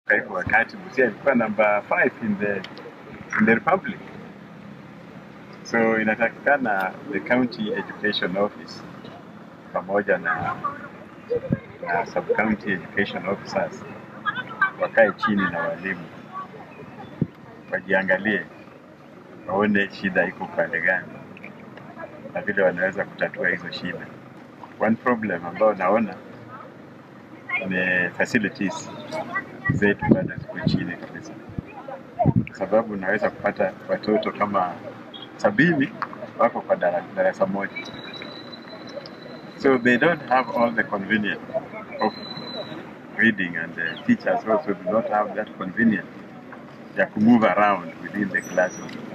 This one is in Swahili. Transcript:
Kwa hivyo wakati Busia ilikuwa number 5 in the in the republic. So inatakikana the county education office pamoja na na sub county education officers wakae chini na walimu wajiangalie, waone shida iko upande gani na vile wanaweza kutatua hizo shida. One problem ambayo naona ni facilities zetu bado ziko chini kabisa, kwa sababu unaweza kupata watoto kama sabini wako kwa dara- darasa moja, so they don't have all the convenience of reading and the teachers also do not have that convenience ya kumove around within the classroom.